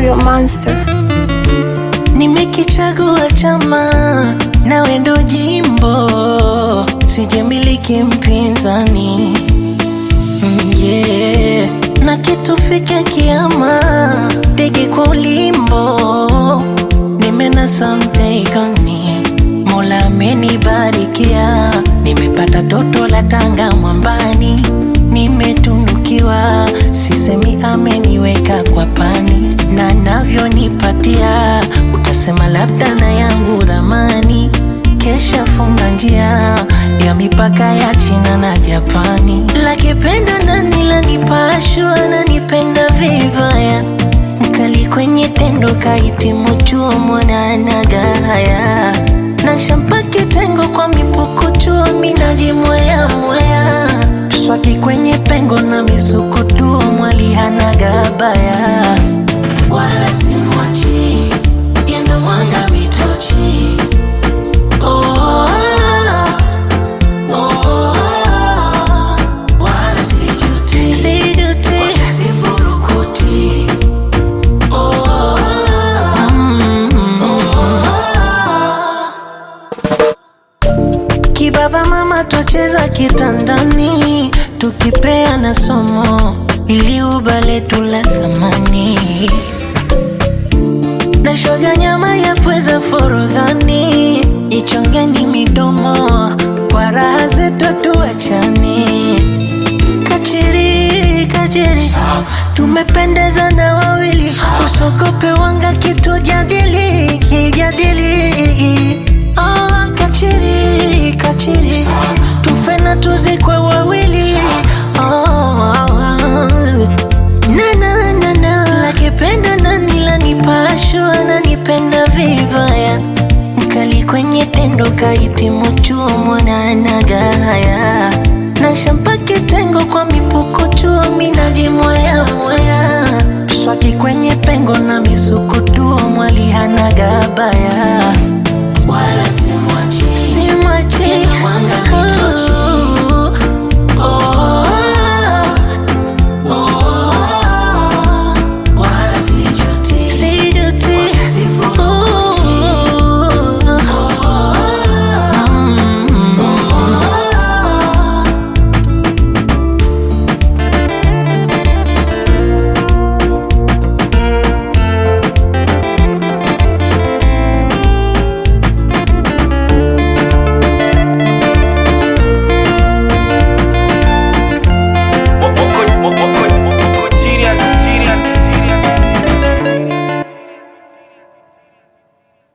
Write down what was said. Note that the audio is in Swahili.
Real monster. Nimekichagua chama nawe ndo jimbo, sijamiliki mpinzani Mm, yeah. na kitufike kiama, ndege kwa ulimbo, nimenasa mtegoni, Mola amenibarikia, nimepata toto la Tanga mwambani, nimetunukiwa, sisemi ameniweka kwa pani, na navyonipatia, utasema labda na yangu ramani kesha funga njia ya mipaka ya China na Japani. Lakipenda nani lanipashwa nanipenda vibaya, mkali kwenye tendo kahitimu chuo mwananagaya na shampa kitengo kwa mipukuchuo minajimwea mwea swaki kwenye pengo na misukutuo mwali hanagabaya wala simwachi yendo mwanga mitochi Oh, oh, wala sijuti. Wala sifurukuti. Oh, mm, Kibaba mama twacheza kitandani tukipeana somo ili ubale tula thamani na shoga nyama ya pweza forodhani ichongeni midomo kwa raha zetu tuachani kachiri kachiri tumependeza na wawili usogope wanga kitu jadili kijadili oh, kachiri kachiri tufe na tuzikwe wawili oh, na na na na lakipenda nani lanipashwa nanipenda vibaya mkali kwenye tendo kahitimu chuo mwananagaya na shampa kitengo kwa mipukuchuo minajimwaya mwaya swaki kwenye pengo na misukutuo mwali hanagabaya wala si